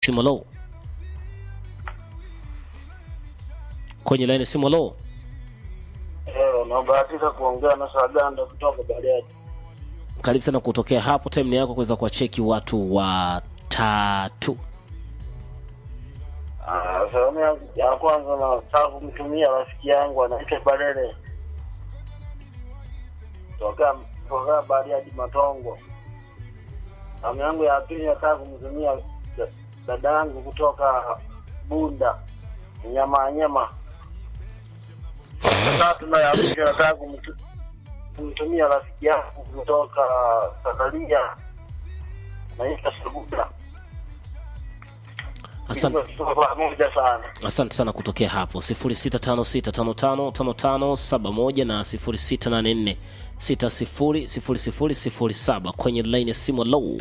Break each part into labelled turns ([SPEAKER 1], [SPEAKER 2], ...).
[SPEAKER 1] simu low kwenye laini simu low
[SPEAKER 2] Eh, nabahatika kuongea na Saganda kutoka Bariadi.
[SPEAKER 1] karibu sana kutokea hapo time ni yako kuweza kuwacheki watu watatu
[SPEAKER 2] Ah, Salamu yangu ya kwanza nataka kumtumia rafiki yangu anaitwa Balele toka toka Bariadi Matongo. Salamu yangu ya pili nataka kumtumia da- dada yangu kutoka Bunda nyama nyama. Tatu na ya mwisho nataka kumtu- kumtumia rafiki yangu kutoka Sakaria naitwa Sabuda.
[SPEAKER 1] asante,
[SPEAKER 2] Tuko pamoja sana.
[SPEAKER 1] asante sana kutokea hapo 0656555571 na 0684600007 kwenye laini ya simu low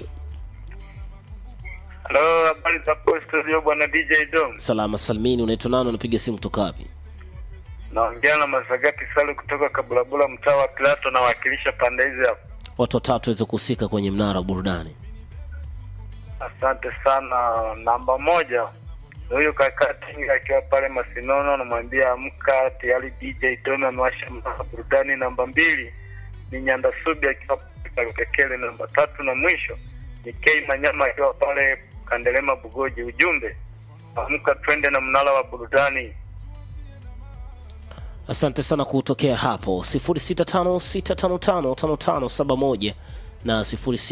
[SPEAKER 3] Halo, habari za hapo studio bwana DJ Dom.
[SPEAKER 1] salama salmini unaitwa nani unapiga simu kutoka wapi
[SPEAKER 3] Naongea na Masagati Salu kutoka Kabulabula mtaa wa Plato nawakilisha pande hizi hapa.
[SPEAKER 1] watu watatu waweze kuhusika kwenye mnara wa burudani
[SPEAKER 3] Asante sana. Namba moja ni huyu kaka Tinga akiwa pale Masinono, namwambia amka tayari DJ Dom amewasha mnara wa burudani. Namba mbili ni Nyanda Subi akiwa pale Kakele. Namba tatu na mwisho ni K Manyama akiwa pale Kandelema Bugoji. Ujumbe amka twende na mnara wa burudani.
[SPEAKER 1] asante sana kutokea hapo 0656555571 na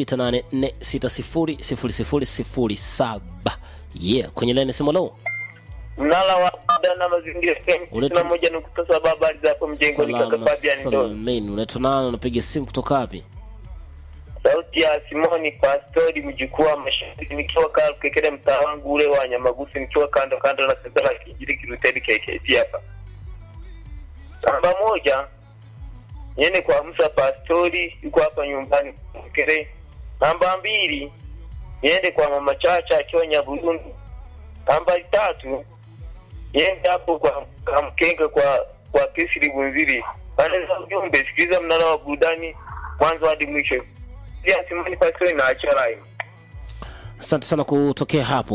[SPEAKER 1] 0684600007 yeah kwenye laini ya simu low
[SPEAKER 4] mnala wa dana mazingira
[SPEAKER 1] Uletu-
[SPEAKER 4] na moja nukta saba habari za hapo mjengoni kaka
[SPEAKER 1] salama
[SPEAKER 4] Fabian Ndo
[SPEAKER 1] salmin unaitwa nani unapiga simu kutoka wapi
[SPEAKER 4] sauti ya Simoni Pastori mjukuu wa mashariki nikiwa kaa kekele mtaa wangu ule wa Nyamagusi nikiwa kando kando na senta la kijiji Kiruteni KKT hapa namba moja niende kwa Musa Pastori yuko hapa nyumbani kekele namba mbili niende kwa mama Chacha akiwa Nyaburundu namba tatu niende hapo kwa Kamkenga kwa kwa Kisiri Bunziri pande za ujumbe sikiliza mnara wa burudani mwanzo hadi mwisho pia Simoni Pastori na achara hiyo
[SPEAKER 1] asante sana kutokea hapo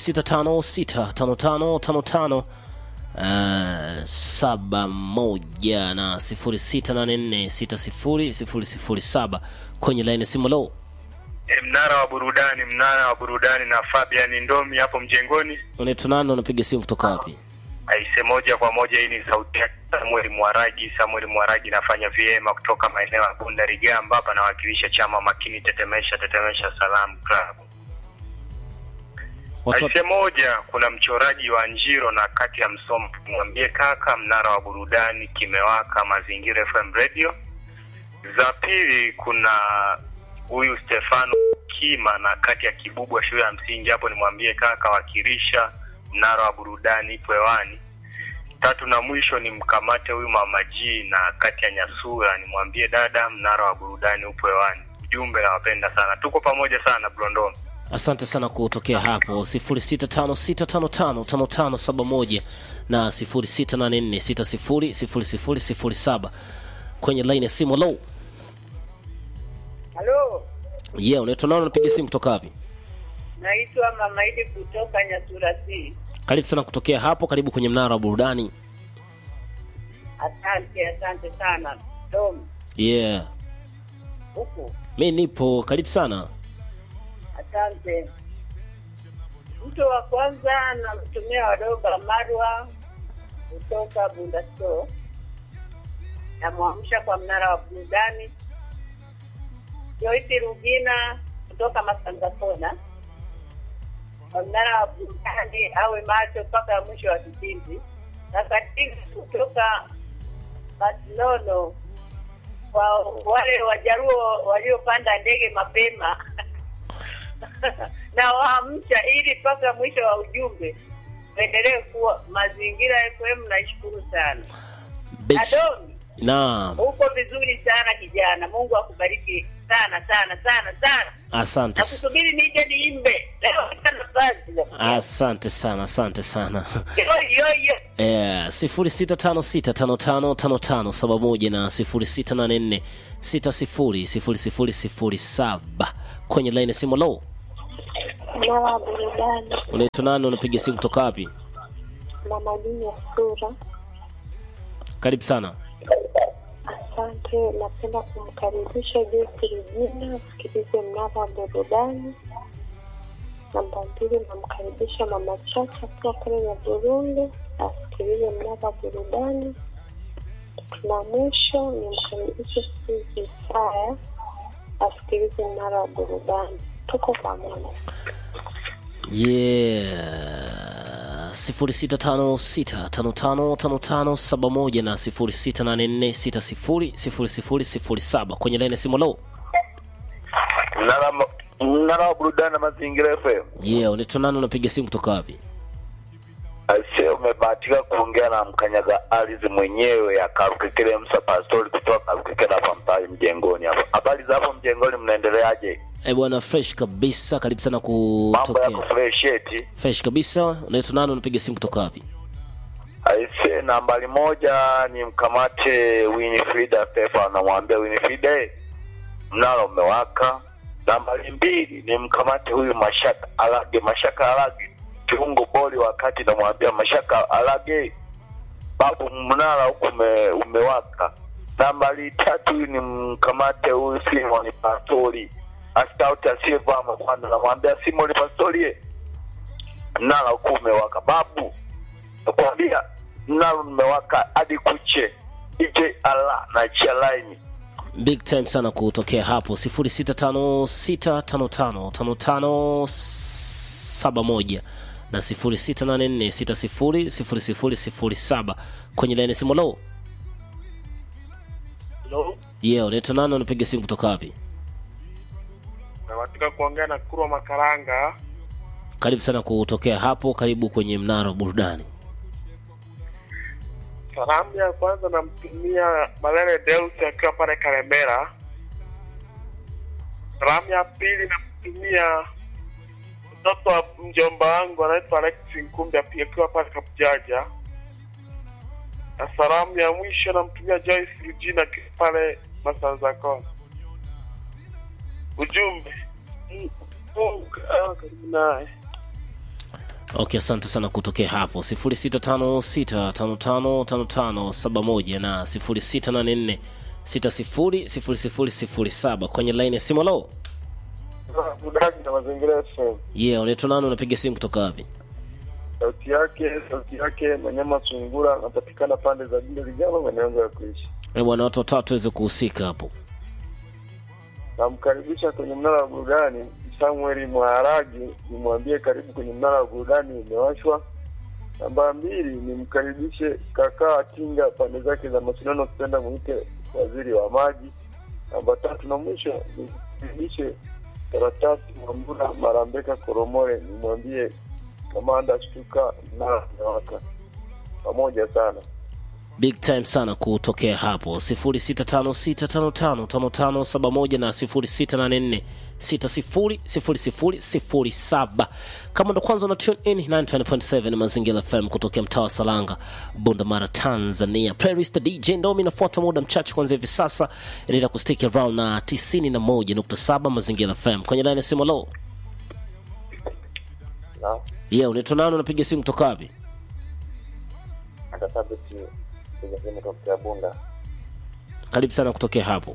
[SPEAKER 1] 06565555 uh, saba moja na 0684600007 kwenye laini ya simu low
[SPEAKER 3] E, mnara wa burudani, mnara wa burudani na Fabian Ndomi hapo mjengoni.
[SPEAKER 1] unaitwa nani unapiga simu kutoka wapi
[SPEAKER 3] Aise, moja kwa moja, hii ni sauti ya Samuel Mwaragi. Samuel Mwaragi nafanya vyema kutoka maeneo ya Bunda Rigamba, hapa nawakilisha chama makini tetemesha tetemesha Salam Club.
[SPEAKER 1] watu
[SPEAKER 3] Aise, moja, kuna mchoraji wa Njiro na kati ya Msomo, mwambie kaka, mnara wa burudani kimewaka, Mazingira FM Radio. Za pili kuna huyu Stefano Kima na kati ya Kibubwa shule ya msingi hapo, nimwambie kaka, wakilisha mnara wa burudani ipo hewani. Tatu na mwisho ni mkamate huyu mama G na kati ya Nyasura, nimwambie dada, mnara wa burudani upo hewani. Ujumbe nawapenda sana, tuko pamoja sana Blondon.
[SPEAKER 1] asante sana kutokea hapo 0656555571 na 0684600007 kwenye laini ya simu low
[SPEAKER 5] Halo,
[SPEAKER 1] yeah unaitwa nani unapiga simu kutoka wapi
[SPEAKER 5] naitwa Mama Idi kutoka Nyaturasi.
[SPEAKER 1] karibu sana kutokea hapo karibu kwenye mnara wa burudani
[SPEAKER 5] Asante, asante sana. Dom,
[SPEAKER 1] yeah
[SPEAKER 5] huku,
[SPEAKER 1] mi nipo karibu sana
[SPEAKER 5] asante. Mtu wa kwanza namtumia wadogo Marwa kutoka Bunda Store, namwamsha kwa mnara wa burudani. Joyce Rugina kutoka Masangakona, kwa mnara wa burudani, awe macho mpaka mwisho wa kipindi. Na katika kutoka Barcelona kwa wale wajaruo waliopanda ndege mapema na waamsha ili mpaka mwisho wa ujumbe endelee kuwa mazingira FM. Naishukuru sana
[SPEAKER 1] Big sh-
[SPEAKER 5] Adomi,
[SPEAKER 1] naam
[SPEAKER 5] uko vizuri sana kijana, Mungu akubariki sana sana sana sana.
[SPEAKER 1] asante s-
[SPEAKER 5] Nakusubiri nije niimbe leo, sina nafasi.
[SPEAKER 1] asante sana asante sana
[SPEAKER 5] Yo, yo, yo.
[SPEAKER 1] Eh, 0656555571 na 0684600007 kwenye laini ya simu low
[SPEAKER 6] Mara burudani,
[SPEAKER 1] Unaitwa nani? Unapiga simu kutoka wapi?
[SPEAKER 6] mama dini ya sura.
[SPEAKER 1] Karibu sana.
[SPEAKER 6] Asante, napenda kumkaribisha Joyce Regina asikilize mnara wa burudani. Namba mbili, namkaribisha mama Chacha akiwa pale ya Burundi asikilize mnara wa burudani. Na mwisho nimkaribishe Suzi Saya asikilize mnara wa burudani. Tuko pamoja.
[SPEAKER 1] Yeah. sifuri sita tano sita tano tano tano tano saba moja na sifuri sita nane nne sita sifuri sifuri sifuri sifuri saba kwenye laini ya simu. Lo,
[SPEAKER 4] Mnara mnara wa burudani na mazingira FM.
[SPEAKER 1] yeah, unaitwa nani? Unapiga simu kutoka wapi?
[SPEAKER 4] Aise, umebahatika kuongea na mkanyaga ardhi mwenyewe akarukekele Msa Pastori kutoka Karukekele hapa mtaani mjengoni hapa. Habari za hapo mjengoni, mnaendeleaje?
[SPEAKER 1] Eh bwana, fresh kabisa. Karibu sana
[SPEAKER 4] Mambo yako
[SPEAKER 1] kutokea
[SPEAKER 4] fresh eti?
[SPEAKER 1] fresh kabisa. Unaitwa nani? Unapiga simu kutoka wapi?
[SPEAKER 4] Aise, nambari moja ni mkamate Winifrida Stefan, namwambia Winifrida, eh, mnara umewaka. Nambari mbili ni mkamate huyu Mashaka Alage, Mashaka Alage kiungo boli, wakati namwambia Mashaka Alage, babu, mnara huku ume, umewaka. Nambari tatu ni mkamate huyu Simon Pastori astauti asiyevaa mapanda, namwambia Simon Pastori, eh, mnara huku umewaka babu nakwambia nalo nimewaka hadi kuche ij ala na chia laini
[SPEAKER 1] big time sana kutokea hapo 0656555571 na 0684600007 kwenye laini ya simu. Lo,
[SPEAKER 2] Hello?
[SPEAKER 1] yeah, unaitwa nani? Unapiga simu kutoka wapi?
[SPEAKER 2] Nabatika kuongea na Kurwa Makaranga.
[SPEAKER 1] Karibu sana kutokea hapo, karibu kwenye mnara wa burudani.
[SPEAKER 2] Salamu ya kwanza namtumia Malele Deus akiwa pale Karemera. Salamu ya pili namtumia mtoto wa mjomba wangu anaitwa Alex Nkumbi pia akiwa pale Kabujaja. Na salamu ya mwisho namtumia Joyce Regina akiwa pale Masanza Kona. Ujumbe Mungu awe karibu naye.
[SPEAKER 1] Okay, asante sana kutokea hapo 0656555571 na 0684600007 kwenye line ya simu. Lo,
[SPEAKER 2] Budani na mazingira FM.
[SPEAKER 1] yeah, unaitwa nani? Unapiga simu kutoka wapi?
[SPEAKER 2] sauti yake sauti yake Manyama Sungura anapatikana pande za Jinde Lijalo, maeneo ya kuishi.
[SPEAKER 1] Eh, bwana, watu watatu waweze kuhusika hapo.
[SPEAKER 2] Namkaribisha kwenye mnara wa burudani Samuel Mwaharagi, nimwambie karibu kwenye mnara wa burudani umewashwa. Namba mbili nimkaribishe kakaa Tinga pande zake za mashindano, kupenda mwite waziri wa maji. Namba tatu na mwisho nimkaribishe karatasi Mwambura Marambeka Koromore, nimwambie kamanda shtuka, mnara umewaka. Pamoja sana.
[SPEAKER 1] big time sana kutokea hapo 0656555571 na 0684600007 kama ndo kwanza una tune in 920.7 mazingira fm kutokea mtaa wa salanga bunda mara tanzania playlist dj ndomi inafuata muda mchache kwanza hivi sasa inaenda kustick around na 91.7 mazingira fm kwenye line ya simu lo
[SPEAKER 4] na
[SPEAKER 1] yeah unaitwa nani unapiga simu kutoka wapi
[SPEAKER 4] hata sabiti piga simu tokea Bunda.
[SPEAKER 1] karibu sana kutokea hapo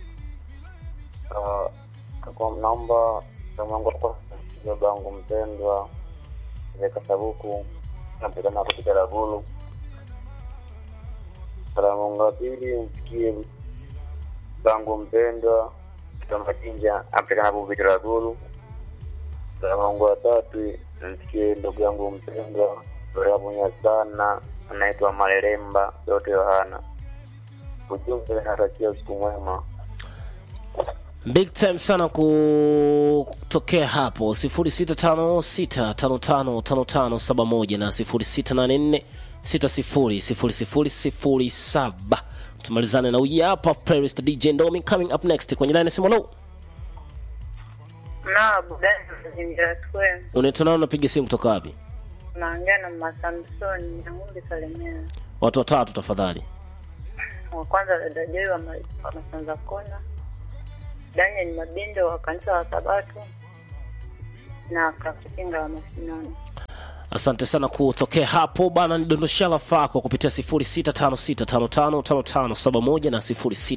[SPEAKER 4] Ah, kwa naomba mwangu kwa baba yangu mpendwa Veka Sabuku napigana kupiga Ragulu. Salamu yangu ya pili mfikie bangu mpendwa Kitamba Jinja apigana kupiga Ragulu. Salamu yangu ya tatu mfikie ndugu yangu mpendwa Rabunya sana anaitwa Mareremba yote Yohana. Ujumbe natakia usiku mwema.
[SPEAKER 1] big time sana kutokea hapo 0656555571 na 0684600007 tumalizane na huyu hapa playlist dj ndomi coming up next kwenye line ya simu lo
[SPEAKER 5] na budani mazingira square
[SPEAKER 1] unaitwa nao unapiga simu kutoka wapi
[SPEAKER 5] naongea na masamsoni na ng'ombe salimia
[SPEAKER 1] watu watatu tafadhali
[SPEAKER 5] wa kwanza dada Joy wa ma- wa masanza kona daniel mabindo wa kanisa la sabato
[SPEAKER 7] na Kakatinga wa Masinono.
[SPEAKER 1] asante sana kutokea hapo bana nidondoshea lafaa kwa kupitia 0656555571 na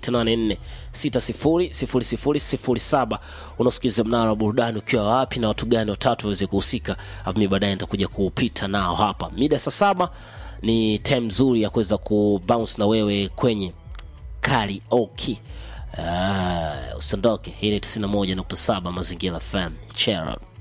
[SPEAKER 1] 0684600007 unasikiliza mnara wa burudani ukiwa wapi na watu gani watatu waweze kuhusika afu mi baadaye nitakuja kupita nao hapa mida saa saba ni time nzuri ya kuweza kubounce na wewe kwenye karaoke uh, usiondoke hii ni 91.7 mazingira fm chera